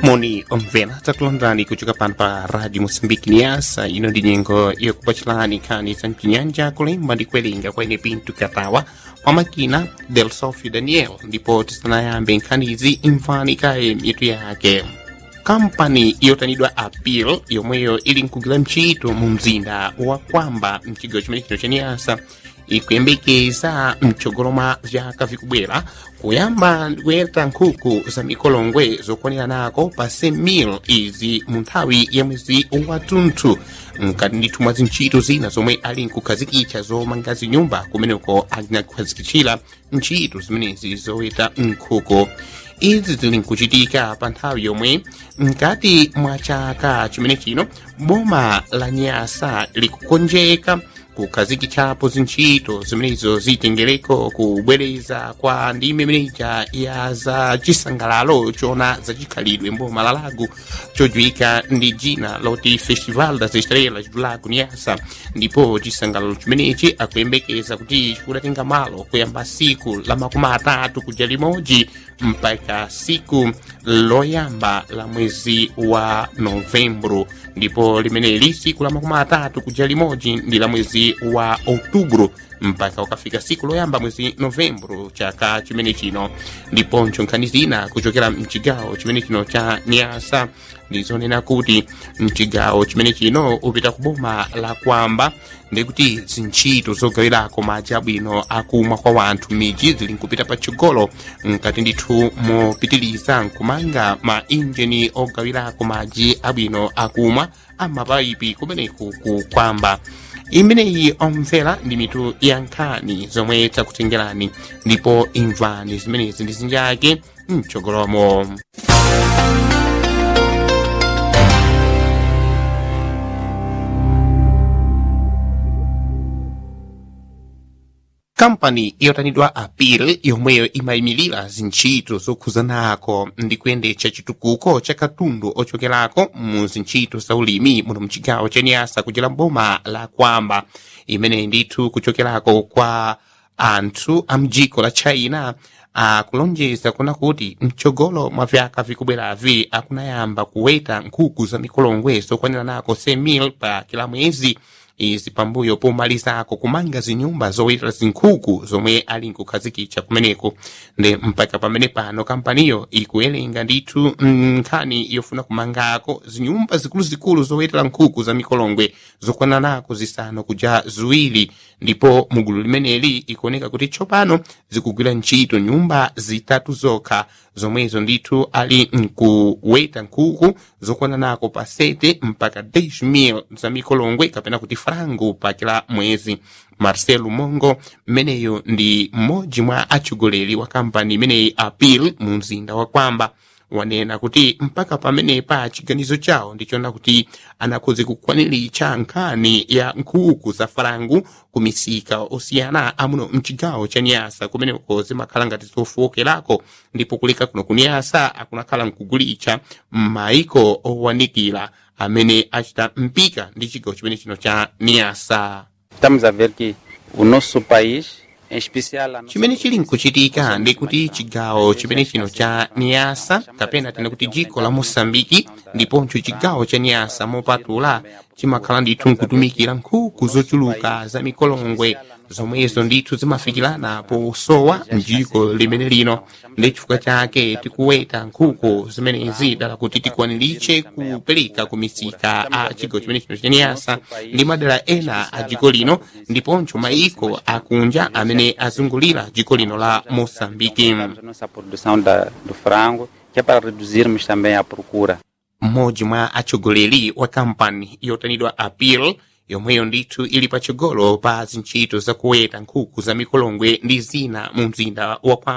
moni omvera takulandirani kuchoka pano pa radio moçambique niasa ino ndi nyengo yokupacilani nkhani za mpinyanja kulemba ndi kuwerenga kwene pinto katawa kwa makina del sofio daniel ndipo tisanayambe nkhanizi imvani kaye mitu yake kampani yotanidwa apil yomweyo ili nkugwira ntchito mu mzinda wa kwamba mchigawo chimenecho cha niasa ikuyembekeza mtsogolo mwa vyaka vikubwera kuyamba kuyeta nkhuku za mikolongwe zokwanira nako pa 100,000 izi mu nthawi ya mwezi watunthu mkati ndithu mwa zintchito zina zomwe ali nkukhazikitsa zomanga zinyumba kumeneko anakukhazikitsira ntchito zimenezi zoweta nkhuku izi zili nkuchitika pa nthawi yomwe mkati mwa chaka chimene chino boma la nyasa likukonjeka kukhazikitsapo zintchito zimenezo zitengereko kubwereza kwa ndime imeneja ya za chisangalalo chona zachikhalidwe mboma la lago chodziwika ndi dzina loti festival das estrelas do lago nyasa ndipo chisangalalo chimenechi akuyembekeza kuti chikudatenga malo kuyamba siku la makumi atatu kuja limodzi mpaka siku loyamba la mwezi wa novembro ndipo limeneli siku la makumi atatu kuja limodzi ndi la mwezi wa outubro mpaka ukafika siku loyamba mwezi novembro chaka chimene chino ndiponso nkhani zina kuchokera mchigawo chimene chino cha nyasa ndizonena kuti mchigawo chimene chino upita ku boma la kwamba ndikuti zintchito zogawirako madzi abwino akumwa kwa wanthu miji zili nkupita patsogolo mkati ndithu mopitiriza nkumanga ma injini ogawirako madzi abwino akumwa amapayipi kumeneku ku kwamba imeneyi omvera ndi mitu ya nkhani zomwe takutengerani ndipo imvani zimenezi ndi zinjake mtsogolomo kampani yotanidwa apil yomweyo imayimirira zintchito zokhuzanako ndi kuyendetsa chitukuko cha katundu ochokerako mu zintchito za ulimi muno mchigawo cha nyasa kuchera boma la kwamba imene ndithu kuchokerako kwa anthu a mdziko la china akulonjeza kuna kuti mtsogolo mwa vyaka vikubweravi akunayamba kuweta nkhuku za mikolongwe zokwanira nako 100,000 pa kila mwezi izi pambuyo pomalizako kumanga zinyumba zowetera zinkhuku zomwe ali nkukhazikitsa kumeneko ndi mpaka pamene pano kampaniyo ikuwerenga ndithu nkhani yofuna kumangako zinyumba zikuluzikulu zowetera nkhuku za mikolongwe zokwana nako zisanu kuja ziwiri ndipo mugulu limeneli ikuoneka kuti tsopano zikugwira ntchito nyumba zitatu zokha zomwezo ndithu ali nkuweta nkhuku zokwana nako pa 7 mpaka 10,000 za mikolongwe kapena kuti frango pa kila mwezi marcelo mongo mmeneyo ndi mmodzi mwa atsogoleri wa kampani imeneyi apil mu mzinda wa kwamba wanena kuti mpaka pamenepa chiganizo chawo ndichona kuti anakhoze kukwaniritsa nkhani ya nkhuku za farangu ku misika osiyana amuno mchigawo cha nyasa kumeneko zimakhala ngati zofowokerako ndipo kuleka kuno ku nyasa akunakhala nkugulitsa m'mayiko owanikira amene achita mpika ndi chigawo chimene chino cha nyasa Estamos a ver que o nosso país, em especial a nossa chimene chili nkuchitika ndi kuti chigawo chimene chino cha niyasa kapena tena kuti dziko la mosambiki ndiponso chigawo cha niyasa mopatula chimakhala ndithu nkutumikira nkhuku zochuluka za mikolongwe zomwezo ndithu zimafikirana posowa mdziko limene lino ndi chifukwa chake tikuweta nkhuku zimenezi dala kuti tikwaniritse kupereka ku misika a chigawo chimene chino cha niyasa ndi madera ena a dziko lino ndiponso mayiko akunja amene azungulira dziko lino la mosambiki a nossa produção da, do frango, que é para reduzirmos também a procura. mmodzi mwa atsogoleri wa kampani yotanidwa apil yomweyo ndithu ili patsogolo pa zintchito zakuweta nkhuku za mikolongwe ndi zina mu mzinda wa